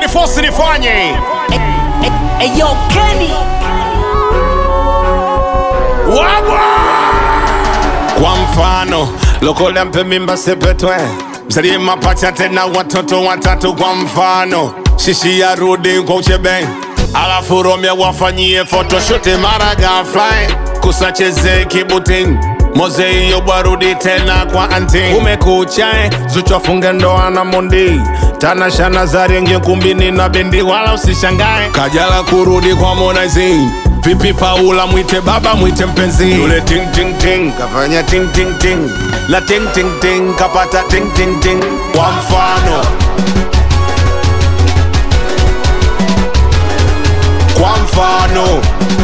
umenifosi nifanye Eyo Kenny wagwa kwa mfano lokola mpe mimba sepetwe mzalie mapacha tena watoto watatu kwa mfano shishi ya rudi kwa uchebe alafu romya wafanyie photoshoot mara ghafla kusacheze kibutin moze hiyo bwarudi tena kwa anti umekucha zuchwafunge ndoa na mondi tanashana zarengie kumbini na bendi wala usishangae kajala kurudi kwa Harmonize Vipi Paula mwite baba mwite mpenzi yule ting ting ting kafanya ting ting ting na ting ting ting kapata ting ting ting kwa mfano kwa mfano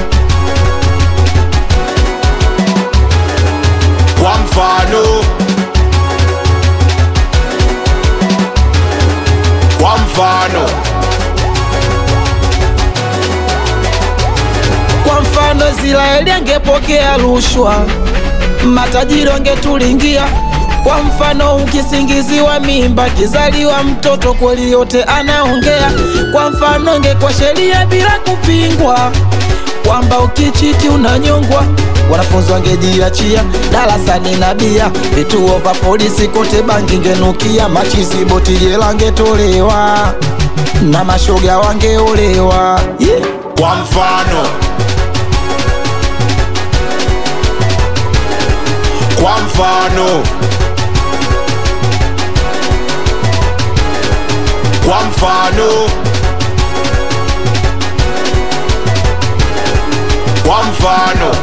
kwa mfano kwa mfano Kwa mfano Israeli angepokea rushwa, matajiri wangetulingia. Kwa mfano ukisingiziwa mimba, kizaliwa mtoto kweli yote anaongea. Kwa mfano ingekuwa sheria bila kupingwa kwamba ukichiti unanyongwa, wanafunzi wangejiachia darasani na bia, vituo vya polisi kote bangi ngenukia, machizi boti jela ngetolewa na mashoga wangeolewa yeah. kwa mfano kwa mfano kwa mfano kwa mfano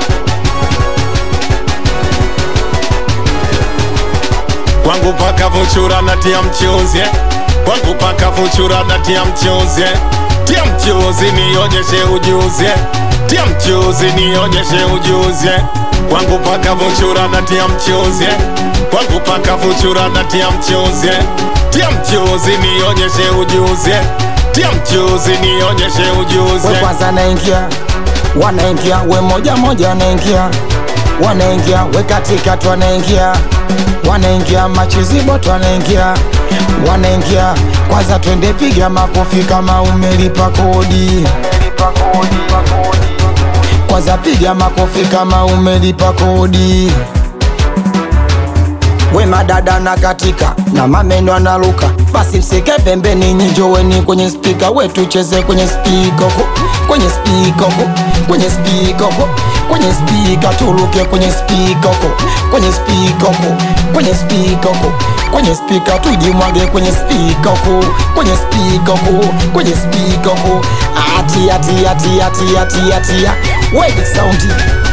kwangu paka vuchura na tia mchuzi eh. kwangu paka vuchura na tia mchuzi eh. tia mchuzi nionyeshe ujuzi eh. tia mchuzi nionyeshe ujuzi eh. kwangu paka vuchura na tia mchuzi eh. kwangu paka vuchura na tia mchuzi eh. tia mchuzi nionyeshe ujuzi eh. tia mchuzi nionyeshe ujuzi we eh. kwanza naingia wanaingia we moja moja wanaingia wanaingia we katikati wanaingia wanaingia machiziboto wanaingia wanaingia kwanza twende piga makofi kama umelipa kodi kwanza piga makofi kama umelipa kodi we madada na katika na mameno analuka basi msike pembeni nyinjoweni kwenye spika we tucheze kwenye spika huko kwenye spika huko kwenye spika huko kwenye spika tuluke kwenye spika huko kwenye spika huko kwenye spika huko kwenye spika tujimwage kwenye spika huko kwenye spika huko kwenye spika huko ati ati ati ati ati ati we saundi